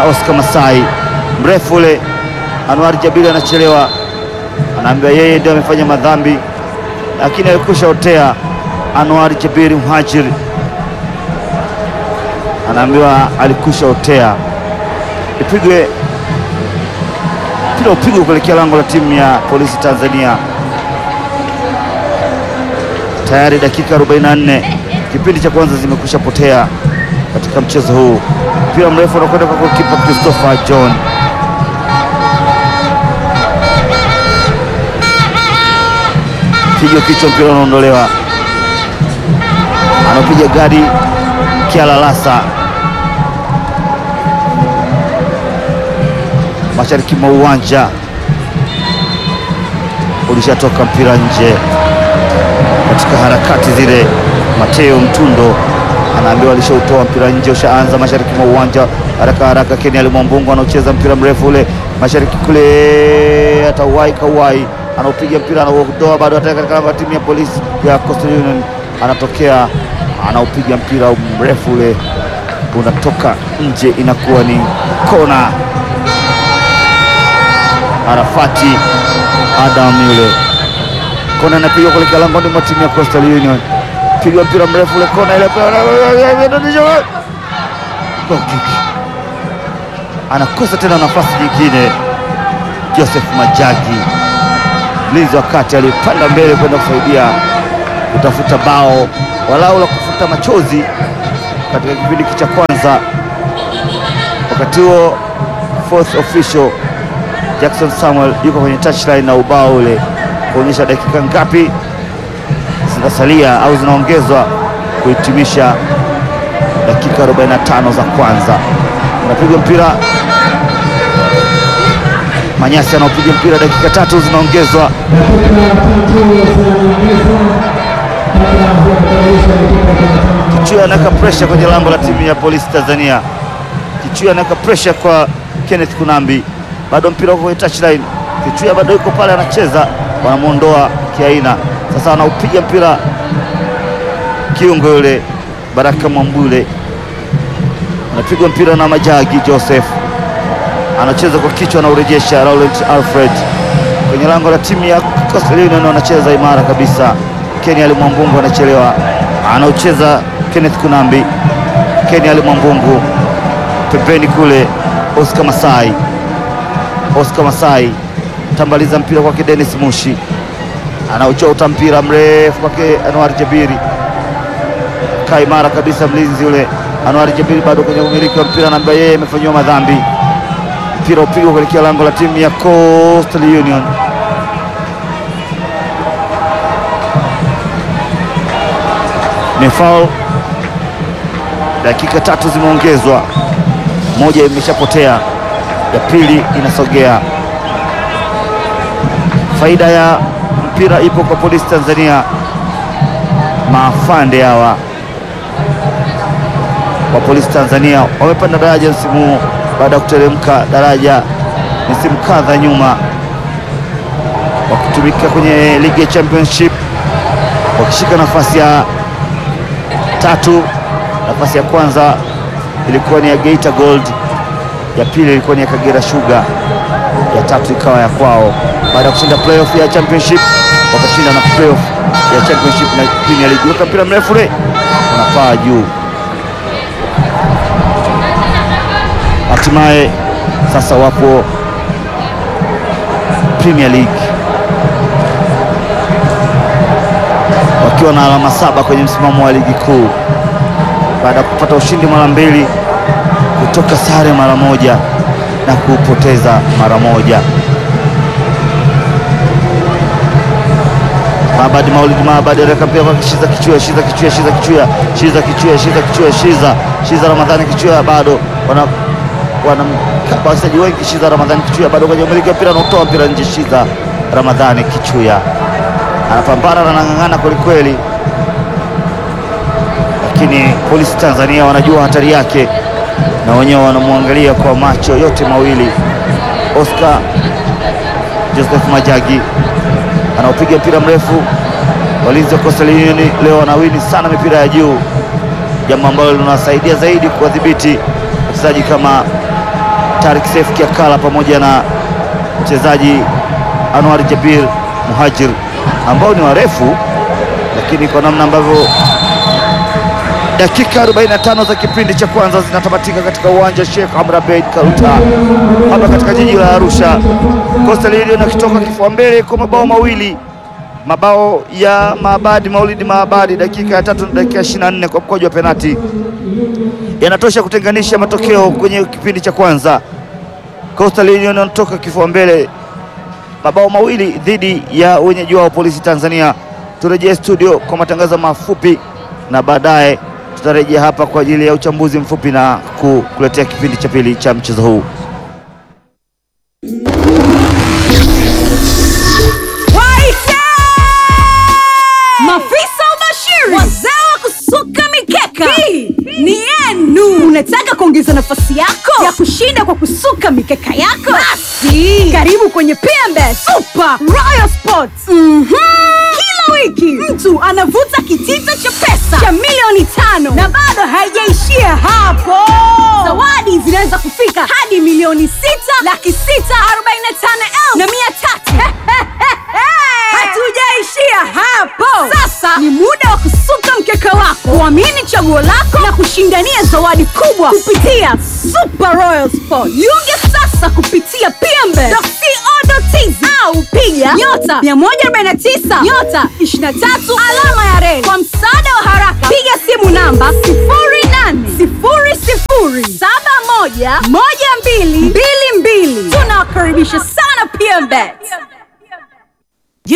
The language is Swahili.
na Oscar Masai, mrefu ule. Anwar Jabiri anachelewa, anaambia yeye ndio amefanya madhambi, lakini alikusha otea. Anwar Jabiri Mhajiri anaambiwa alikusha otea, ipigwe mpira upigwe kuelekea lango la timu ya polisi Tanzania. Tayari dakika 44 kipindi cha kwanza zimekwisha potea katika mchezo huu. Mpira mrefu unakwenda kwa kipa Christopher John. Piga kichwa, mpira unaondolewa, anapiga gadi Kialalasa mashariki mwa uwanja, ulishatoka mpira nje katika harakati zile. Mateo Mtundo anaambiwa alishautoa mpira nje, ushaanza mashariki mwa uwanja haraka haraka. Keni Alimwambungu anaocheza mpira mrefu ule mashariki kule, atauwai kauwai, anaupiga mpira anaudoa, bado ataka katika lango la timu ya polisi ya Coastal Union, anatokea anaupiga mpira mrefu ule unatoka nje, inakuwa ni kona. Arafati Adam yule kona inapigwa kuelekea langoni mwa timu ya Coastal Union, pigwa mpira mrefu ule kona ile, goal kick. Anakosa tena nafasi nyingine. Joseph Majagi mlinzi wa kati alipanda mbele kwenda kusaidia kutafuta bao walau la kufuta machozi katika kipindi cha kwanza. Wakati huo fourth official Jackson Samuel yuko kwenye touchline na ubao ule kuonyesha dakika ngapi zinasalia au zinaongezwa kuhitimisha dakika 45 za kwanza. Unapigwa mpira, Manyasi anaopiga mpira, dakika tatu zinaongezwa. Kichua anaweka pressure kwenye lango la timu ya polisi Tanzania. Kichua anaweka pressure kwa Kenneth Kunambi, bado mpira uko kwenye touchline. Kichua bado yuko pale anacheza, wanamwondoa kiaina. Sasa anaupiga mpira kiungo yule Baraka Mwambule, anapigwa mpira na Majagi Joseph, anacheza kwa kichwa, anaurejesha Laurent Alfred kwenye lango la timu ya Coastal Union, anacheza imara kabisa. Keni Alimwambungu anachelewa, anaucheza Kenneth Kunambi. Keni Alimwambungu pembeni kule, Oscar Masai, Oscar Masai tambaliza mpira kwake Dennis Mushi, anauchota mpira mrefu kwake Anwar Jabiri, kaa imara kabisa mlinzi yule Anwar Jabiri, bado kwenye umiliki wa mpira, anaambia yeye amefanyiwa madhambi. Mpira upigwa kuelekea lango la timu ya Coastal Union. Ni foul. Dakika tatu zimeongezwa, moja imeshapotea, ya pili inasogea. Faida ya mpira ipo kwa polisi Tanzania. Maafande hawa wa polisi Tanzania wamepanda daraja msimu huu baada ya kuteremka daraja misimu kadha nyuma, wakitumika kwenye ligi ya championship, wakishika nafasi ya tatu. Nafasi ya kwanza ilikuwa ni ya Geita Gold, ya pili ilikuwa ni ya Kagera Sugar, ya tatu ikawa ya kwao. Baada ya kushinda playoff ya championship, wakashinda na playoff ya championship na Premier League. Weka mpira mrefu ule unapaa juu, hatimaye sasa wapo Premier League wakiwa na alama saba kwenye msimamo wa ligi kuu baada ya kupata ushindi mara mbili, kutoka sare mara moja na kupoteza mara moja. Maabadi Maulid Maabadi anaweka mpira kwa Shiza Kichua, Shiza Kichua, Shiza Kichua, Shiza Kichua, Shiza Kichua, Shiza Shiza Ramadhani Kichua, bado wana wana wachezaji wengi. Shiza Ramadhani Kichua bado kwenye umiliki wa mpira, anatoa mpira nje. Shiza Ramadhani Kichua anapambana na anang'ang'ana kwelikweli, lakini polisi Tanzania wanajua hatari yake na wenyewe wanamwangalia kwa macho yote mawili. Oscar Joseph Majagi anaopiga mpira mrefu. Walinzi wa Coastal Union leo wanawini sana mipira ya juu, jambo ambalo linawasaidia zaidi kuwadhibiti wachezaji kama Tarik Seif Kiakala pamoja na mchezaji Anwar Jabir Muhajir ambao ni warefu, lakini kwa namna ambavyo dakika 45 za kipindi cha kwanza zinatamatika katika uwanja Sheikh Amri Abeid Karuta hapa katika jiji la Arusha. Coastal Union akitoka kifua mbele kwa mabao mawili, mabao ya Maabadi Maulidi Maabadi dakika ya tatu na dakika ya 24 kwa mkojo wa penati yanatosha kutenganisha matokeo kwenye kipindi cha kwanza. Coastal Union wanatoka kifua mbele mabao mawili dhidi ya wenyeji wao Polisi Tanzania. Turejee studio kwa matangazo mafupi na baadaye tutarejea hapa kwa ajili ya uchambuzi mfupi na kukuletea kipindi cha pili cha mchezo huu. Waite! Mafisa ubashiri, wazee wa kusuka mikeka, hii ni yenu. Unataka kuongeza nafasi yako ya kushinda kwa kusuka mikeka yako? Basi karibu kwenye PMB Super Royal Sports. Mhm. Kila wiki mtu anavuta kitita cha pesa cha milioni tano na bado haijaishia hapo. Zawadi zinaweza kufika hadi milioni sita laki sita arobaini na tano elfu na mia tatu. Hatujaishia hapo. Sasa ni muda wa kusuka mkeka wako, kuamini chaguo lako na kushindania zawadi kubwa kupitia Super Royal Sport. Jiunge sasa kupitia pmbe.co.tz au piga nyota 149 nyota 23 alama ya reli. Kwa msaada wa haraka, piga simu namba 0800711222. Tunawakaribisha sana PMBet.